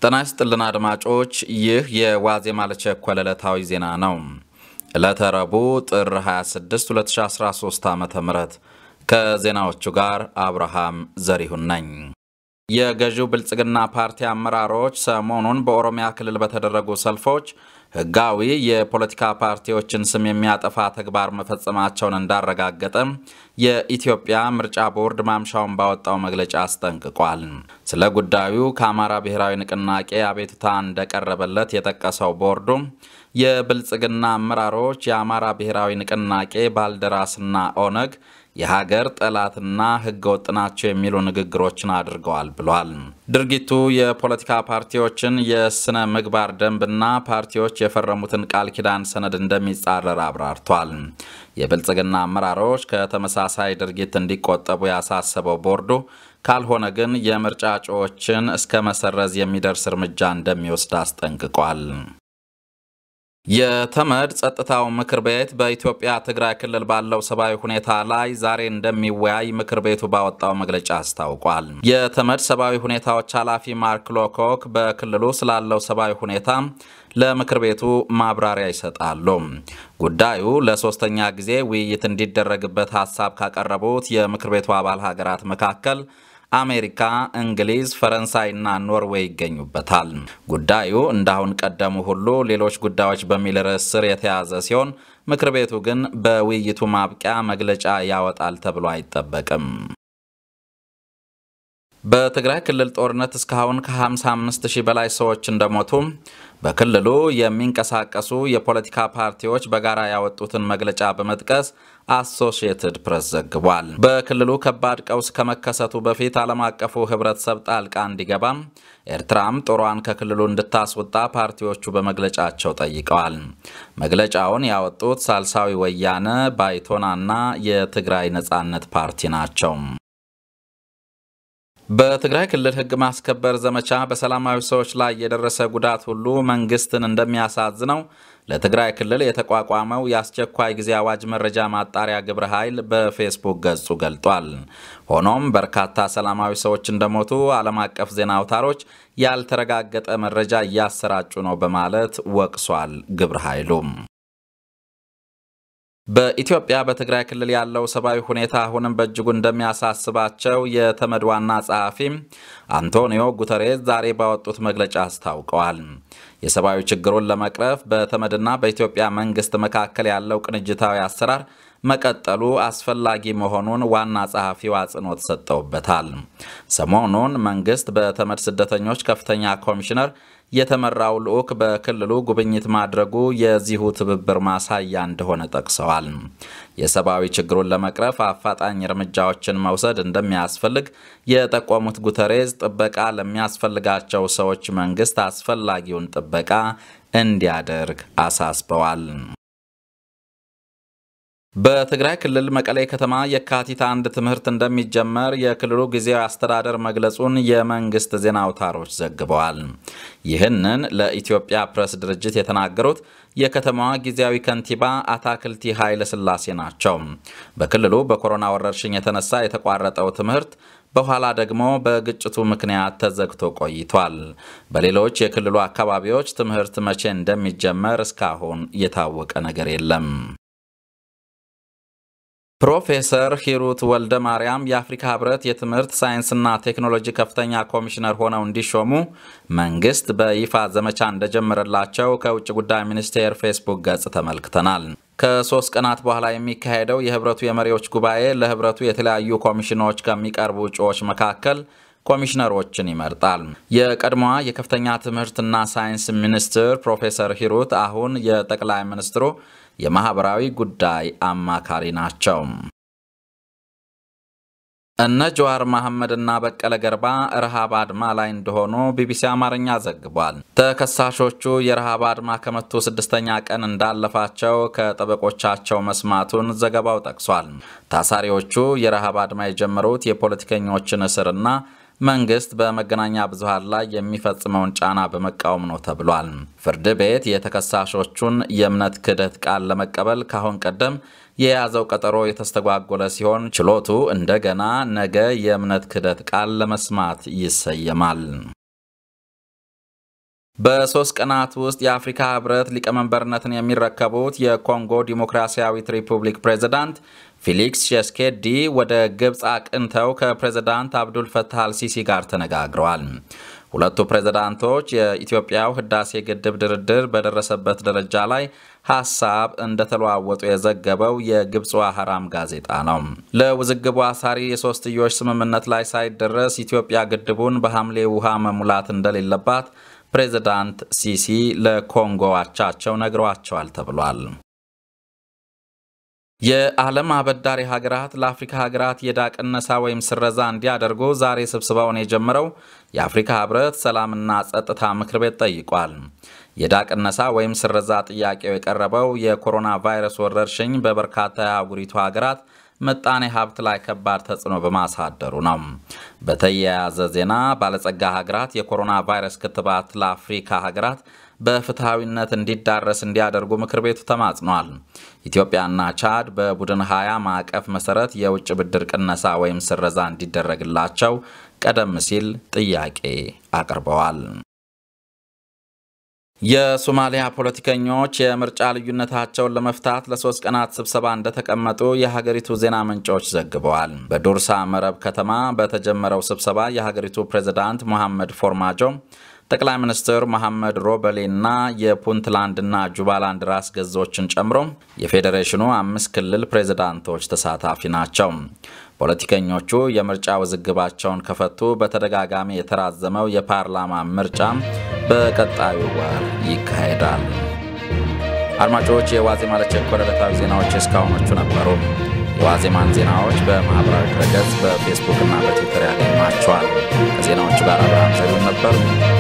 ጤና ይስጥልን አድማጮች፣ ይህ የዋዜማ ለቸኮለ ዕለታዊ ዜና ነው። ዕለተ ረቡዕ ጥር 26 2013 ዓ ም ከዜናዎቹ ጋር አብርሃም ዘሪሁን ነኝ። የገዢው ብልጽግና ፓርቲ አመራሮች ሰሞኑን በኦሮሚያ ክልል በተደረጉ ሰልፎች ሕጋዊ የፖለቲካ ፓርቲዎችን ስም የሚያጠፋ ተግባር መፈጸማቸውን እንዳረጋገጠ የኢትዮጵያ ምርጫ ቦርድ ማምሻውን ባወጣው መግለጫ አስጠንቅቋል። ስለ ጉዳዩ ከአማራ ብሔራዊ ንቅናቄ አቤቱታ እንደቀረበለት የጠቀሰው ቦርዱ የብልጽግና አመራሮች የአማራ ብሔራዊ ንቅናቄ ባልደራስና ኦነግ የሀገር ጠላትና ሕገወጥ ናቸው የሚሉ ንግግሮችን አድርገዋል ብሏል። ድርጊቱ የፖለቲካ ፓርቲዎችን የስነ ምግባር ደንብና ፓርቲዎች የፈረሙትን ቃል ኪዳን ሰነድ እንደሚጻረር አብራርቷል። የብልጽግና አመራሮች ከተመሳሳይ ድርጊት እንዲቆጠቡ ያሳሰበው ቦርዱ ካልሆነ ግን የምርጫ እጩዎችን እስከ መሰረዝ የሚደርስ እርምጃ እንደሚወስድ አስጠንቅቋል። የተመድ ጸጥታው ምክር ቤት በኢትዮጵያ ትግራይ ክልል ባለው ሰብአዊ ሁኔታ ላይ ዛሬ እንደሚወያይ ምክር ቤቱ ባወጣው መግለጫ አስታውቋል። የተመድ ሰብአዊ ሁኔታዎች ኃላፊ ማርክ ሎኮክ በክልሉ ስላለው ሰብአዊ ሁኔታ ለምክር ቤቱ ማብራሪያ ይሰጣሉ። ጉዳዩ ለሶስተኛ ጊዜ ውይይት እንዲደረግበት ሀሳብ ካቀረቡት የምክር ቤቱ አባል ሀገራት መካከል አሜሪካ፣ እንግሊዝ፣ ፈረንሳይና ኖርዌይ ይገኙበታል። ጉዳዩ እንዳሁን ቀደሙ ሁሉ ሌሎች ጉዳዮች በሚል ርዕስ ስር የተያዘ ሲሆን ምክር ቤቱ ግን በውይይቱ ማብቂያ መግለጫ ያወጣል ተብሎ አይጠበቅም። በትግራይ ክልል ጦርነት እስካሁን ከ55 ሺህ በላይ ሰዎች እንደሞቱ በክልሉ የሚንቀሳቀሱ የፖለቲካ ፓርቲዎች በጋራ ያወጡትን መግለጫ በመጥቀስ አሶሺየትድ ፕሬስ ዘግቧል። በክልሉ ከባድ ቀውስ ከመከሰቱ በፊት ዓለም አቀፉ ሕብረተሰብ ጣልቃ እንዲገባም ኤርትራም ጦሯን ከክልሉ እንድታስወጣ ፓርቲዎቹ በመግለጫቸው ጠይቀዋል። መግለጫውን ያወጡት ሳልሳዊ ወያነ ባይቶናና የትግራይ ነጻነት ፓርቲ ናቸው። በትግራይ ክልል ሕግ ማስከበር ዘመቻ በሰላማዊ ሰዎች ላይ የደረሰ ጉዳት ሁሉ መንግስትን እንደሚያሳዝነው ለትግራይ ክልል የተቋቋመው የአስቸኳይ ጊዜ አዋጅ መረጃ ማጣሪያ ግብረ ኃይል በፌስቡክ ገጹ ገልጧል። ሆኖም በርካታ ሰላማዊ ሰዎች እንደሞቱ ዓለም አቀፍ ዜና አውታሮች ያልተረጋገጠ መረጃ እያሰራጩ ነው በማለት ወቅሷል። ግብረ ኃይሉም በኢትዮጵያ በትግራይ ክልል ያለው ሰብአዊ ሁኔታ አሁንም በእጅጉ እንደሚያሳስባቸው የተመድ ዋና ጸሐፊ አንቶኒዮ ጉተሬዝ ዛሬ ባወጡት መግለጫ አስታውቀዋል። የሰብአዊ ችግሩን ለመቅረፍ በተመድና በኢትዮጵያ መንግስት መካከል ያለው ቅንጅታዊ አሰራር መቀጠሉ አስፈላጊ መሆኑን ዋና ጸሐፊው አጽንኦት ሰጥተውበታል። ሰሞኑን መንግስት በተመድ ስደተኞች ከፍተኛ ኮሚሽነር የተመራው ልዑክ በክልሉ ጉብኝት ማድረጉ የዚሁ ትብብር ማሳያ እንደሆነ ጠቅሰዋል። የሰብአዊ ችግሩን ለመቅረፍ አፋጣኝ እርምጃዎችን መውሰድ እንደሚያስፈልግ የጠቆሙት ጉተሬዝ ጥበቃ ለሚያስፈልጋቸው ሰዎች መንግስት አስፈላጊውን ጥበቃ እንዲያደርግ አሳስበዋል። በትግራይ ክልል መቀሌ ከተማ የካቲት አንድ ትምህርት እንደሚጀመር የክልሉ ጊዜያዊ አስተዳደር መግለጹን የመንግስት ዜና አውታሮች ዘግበዋል። ይህንን ለኢትዮጵያ ፕሬስ ድርጅት የተናገሩት የከተማዋ ጊዜያዊ ከንቲባ አታክልቲ ኃይለ ሥላሴ ናቸው። በክልሉ በኮሮና ወረርሽኝ የተነሳ የተቋረጠው ትምህርት በኋላ ደግሞ በግጭቱ ምክንያት ተዘግቶ ቆይቷል። በሌሎች የክልሉ አካባቢዎች ትምህርት መቼ እንደሚጀመር እስካሁን የታወቀ ነገር የለም። ፕሮፌሰር ሂሩት ወልደ ማርያም የአፍሪካ ህብረት የትምህርት ሳይንስና ቴክኖሎጂ ከፍተኛ ኮሚሽነር ሆነው እንዲሾሙ መንግስት በይፋ ዘመቻ እንደጀመረላቸው ከውጭ ጉዳይ ሚኒስቴር ፌስቡክ ገጽ ተመልክተናል። ከሶስት ቀናት በኋላ የሚካሄደው የህብረቱ የመሪዎች ጉባኤ ለህብረቱ የተለያዩ ኮሚሽኖች ከሚቀርቡ እጩዎች መካከል ኮሚሽነሮችን ይመርጣል። የቀድሞዋ የከፍተኛ ትምህርትና ሳይንስ ሚኒስትር ፕሮፌሰር ሂሩት አሁን የጠቅላይ ሚኒስትሩ የማህበራዊ ጉዳይ አማካሪ ናቸው። እነ ጀዋር መሐመድና በቀለ ገርባ ረሃብ አድማ ላይ እንደሆኑ ቢቢሲ አማርኛ ዘግቧል። ተከሳሾቹ የረሃብ አድማ ከመቱ ስድስተኛ ቀን እንዳለፋቸው ከጠበቆቻቸው መስማቱን ዘገባው ጠቅሷል። ታሳሪዎቹ የረሃብ አድማ የጀመሩት የፖለቲከኞችን እስርና መንግስት በመገናኛ ብዙሃን ላይ የሚፈጽመውን ጫና በመቃወም ነው ተብሏል። ፍርድ ቤት የተከሳሾቹን የእምነት ክህደት ቃል ለመቀበል ካሁን ቀደም የያዘው ቀጠሮ የተስተጓጎለ ሲሆን ችሎቱ እንደገና ነገ የእምነት ክህደት ቃል ለመስማት ይሰየማል። በሶስት ቀናት ውስጥ የአፍሪካ ህብረት ሊቀመንበርነትን የሚረከቡት የኮንጎ ዲሞክራሲያዊት ሪፑብሊክ ፕሬዝዳንት ፊሊክስ ሼስኬዲ ወደ ግብፅ አቅንተው ከፕሬዝዳንት አብዱል ፈታህ አልሲሲ ጋር ተነጋግረዋል። ሁለቱ ፕሬዝዳንቶች የኢትዮጵያው ህዳሴ ግድብ ድርድር በደረሰበት ደረጃ ላይ ሀሳብ እንደተለዋወጡ የዘገበው የግብፅ ሐራም ጋዜጣ ነው። ለውዝግቡ አሳሪ የሶስትዮሽ ስምምነት ላይ ሳይደረስ ኢትዮጵያ ግድቡን በሐምሌ ውሃ መሙላት እንደሌለባት ፕሬዝዳንት ሲሲ ለኮንጎ አቻቸው ነግረዋቸዋል ተብሏል። የዓለም አበዳሪ ሀገራት ለአፍሪካ ሀገራት የዕዳ ቅነሳ ወይም ስረዛ እንዲያደርጉ ዛሬ ስብሰባውን የጀመረው የአፍሪካ ህብረት ሰላምና ጸጥታ ምክር ቤት ጠይቋል። የዕዳ ቅነሳ ወይም ስረዛ ጥያቄው የቀረበው የኮሮና ቫይረስ ወረርሽኝ በበርካታ የአህጉሪቱ ሀገራት ምጣኔ ሀብት ላይ ከባድ ተጽዕኖ በማሳደሩ ነው። በተያያዘ ዜና ባለጸጋ ሀገራት የኮሮና ቫይረስ ክትባት ለአፍሪካ ሀገራት በፍትሐዊነት እንዲዳረስ እንዲያደርጉ ምክር ቤቱ ተማጽኗል። ኢትዮጵያና ቻድ በቡድን ሀያ ማዕቀፍ መሰረት የውጭ ብድር ቅነሳ ወይም ስረዛ እንዲደረግላቸው ቀደም ሲል ጥያቄ አቅርበዋል። የሶማሊያ ፖለቲከኞች የምርጫ ልዩነታቸውን ለመፍታት ለሶስት ቀናት ስብሰባ እንደተቀመጡ የሀገሪቱ ዜና ምንጮች ዘግበዋል። በዱርሳ መረብ ከተማ በተጀመረው ስብሰባ የሀገሪቱ ፕሬዝዳንት ሞሐመድ ፎርማጆ ጠቅላይ ሚኒስትር መሐመድ ሮበሌና የፑንትላንድና ጁባላንድ ራስ ገዞችን ጨምሮ የፌዴሬሽኑ አምስት ክልል ፕሬዝዳንቶች ተሳታፊ ናቸው። ፖለቲከኞቹ የምርጫ ውዝግባቸውን ከፈቱ በተደጋጋሚ የተራዘመው የፓርላማ ምርጫ በቀጣዩ ወር ይካሄዳል። አድማጮች፣ የዋዜማ ለቸኮለ ዕለታዊ ዜናዎች እስካሁኖቹ ነበሩ። የዋዜማን ዜናዎች በማኅበራዊ ድረገጽ በፌስቡክ እና በትዊተር ያገኟቸዋል። ከዜናዎቹ ጋር አብርሃም ዘሪሁን ነበር።